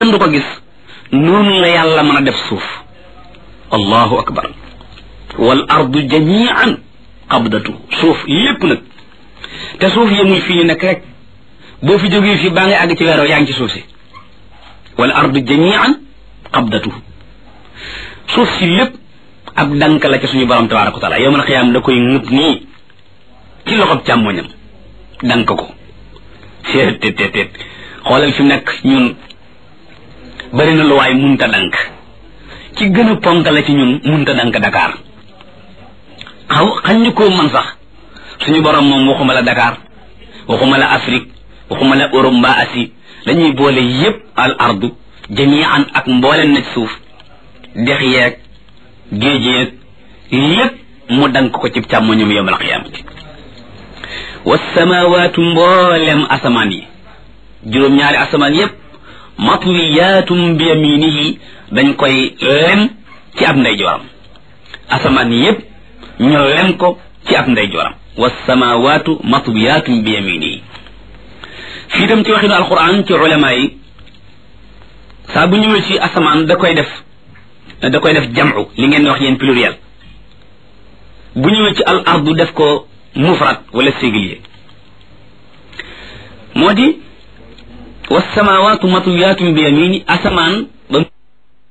kenn du ko gis noonu la yàlla mën a def suuf allahu akbar wal ardu jamian qabdatu suuf lépp nag te suuf yemul fii ñu nekk rek boo fi jógee fii baa ngay àgg ci weeroo yaa ngi ci suuf si wal ardu jamian qabdatu suuf si lépp ab dank la ci suñu borom tabaraka wa taala yowmal xiyaam da koy ngëb nii ci loxob càmmoñam dank ko seet teet teet teet xoolal fi mu nekk ñun bari na lu waay munta dank ci gën a ponk la ci ñun munta dank Dakar xaw xañ ñu koo man sax suñu borom moom waxuma la Dakar waxuma la Afrique waxuma la Europe mbaa Asie dañuy boole yépp al ardu jamian ak mbooleen na ci suuf dex yeeg géej yeeg lépp mu dank ko ci càmmoñum yowmal qiyaamati wasamawaatu mboolem asamaan yi juróom-ñaari asamaan yépp matliyaatum bi yaminihi dañ koy lem ci ab ndeyjooram asamaan yépp ñu lem ko ci ab ndeyjooram wasamawaatu matliyaatum bi yaminihi fii dem ci waxinu alquran ci ulama yi saa bu ñëwee ci asamaan da koy def da koy def jamcu li ngeen wax yéen pluriel bu ñëwee ci al ardu def ko mufrad wala singulier moo di wasamawaatu matwiyaatun bi yamini asamaan ba